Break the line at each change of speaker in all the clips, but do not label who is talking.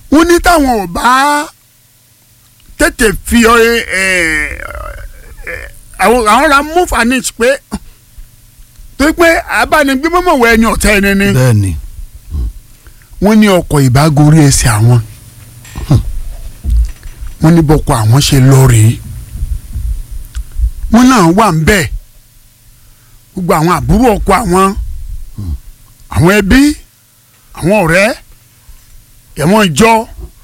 wọ́n ní táwọn ò bá tètè fi ọ ẹ ẹ àwọn àwọn ra mú fanich pé tó pé abánigbé mọ́mọ́ wọ ẹni ọ̀tá ẹni ni
bẹ́ẹ̀ ni
wọ́n ní ọkọ̀ ìbágorí ẹsẹ̀ àwọn wọ́n ní bọ́kọ àwọn ṣe lọ rèé wọ́n náà wà ń bẹ̀ gbogbo àwọn àbúrò ọkọ àwọn àwọn ẹbí àwọn ọ̀rẹ́ ẹ̀wọ̀n ìjọ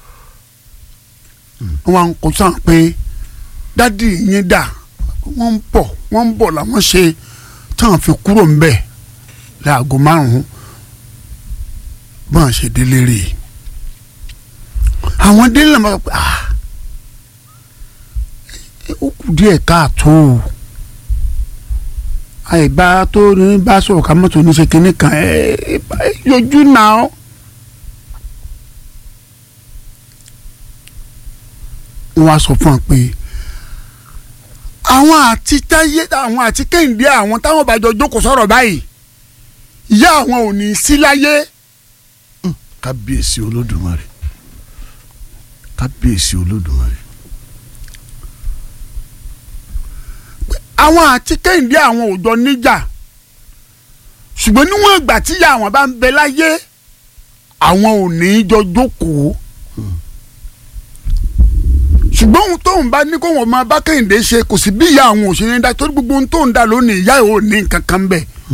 wọ́n wá ń kó sàn pé dádì yín dà wọ́n ń bọ̀ wọ́n ń bọ̀ làwọn ṣe táwọn fi kúrò ń bẹ̀ láago márùn-ún bọ́n ṣe délé rè é àwọn délé náà máa pẹ́ ah ó kù díẹ̀ káàtó o àìbá tó ní bá sọ̀rọ̀ ká mọ́tò ní ṣe kinní kan ẹ ẹ yọjú náà wọ́n á sọ fún wa pé àwọn àti táyé àwọn àti kéńdé àwọn táwọn bá jọ jókòó sọ̀rọ̀ báyìí ìyá àwọn ò ní í sí láyé
kábíyèsí olódùmarè kábíyèsí olódùmarè
àwọn àti kéńdé àwọn ò jọ níjà ṣùgbọ́n níwọ̀n ìgbà tí ìyá àwọn bá ń bẹ láyé àwọn ò ní í jọ jókòó ṣùgbọ́n ohun tóun bá ní kó wọn máa bá kéńdé ṣe kò sí bí ìyá àwọn ò ṣe ní dá torí gbogbo ohun tóun dá lónìí ìyá ò ní nǹkan kan bẹ́ẹ̀